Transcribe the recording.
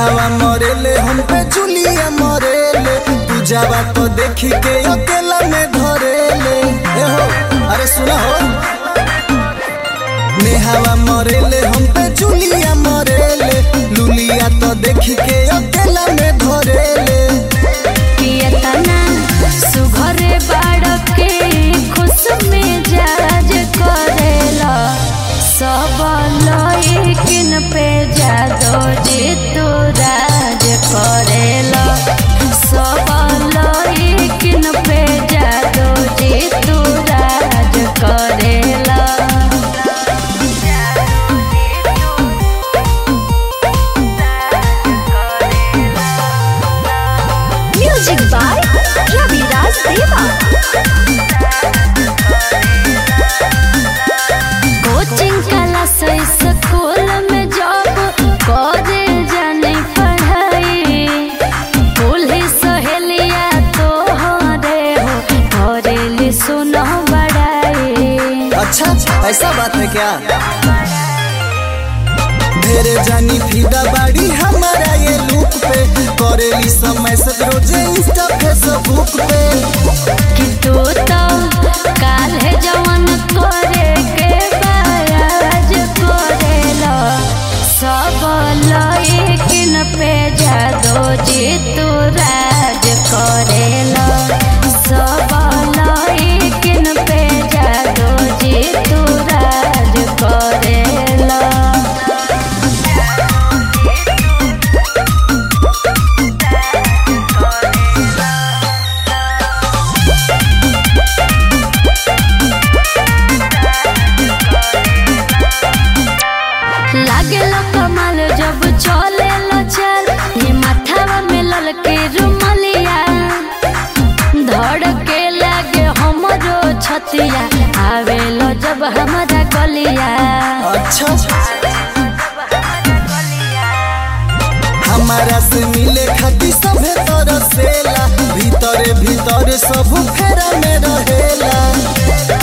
नेहावा मरेले हम पे जुलिया मरेले पूजावा तो देखी के अकेला में धरेले ए हो अरे सुना हो नेहावा मरेले हम पे जुलिया मरेले लुलिया तो देखी के अकेला में धरेले कियतना सुघरे बाड़के खुश में जाज करेला सब लइकिन पे जादो जे तू राज करेला सब लइकिन पे जादो जे तू राज करेला Music by Ravi Raj Deva. Coaching class school में जॉब करे जाने पढ़ाई पुलिस सहेलिया तो हरे हो करेली सुनो बड़ाई अच्छा ऐसा बात है क्या ढेरे जानी फीदा बाड़ी हमारा ये लुक पे करेली समय से रोजे इंस्टा फेसबुक पे कि तू तो काले जवन करे के बाज करेला सब लइकिन पे जादो जी तू राज करेला सब लइकिन पे जादो जी तू राज करेला लागे लो कमाल जब चले लो चल ये माथावा में ललके रुमलिया धड़के लागे हमरो छतिया आवे लो जब हमारा गलिया अच्छा हमारा से मिले खाती सभे तरह सेला भीतरे भीतर सब फेरा में रहेला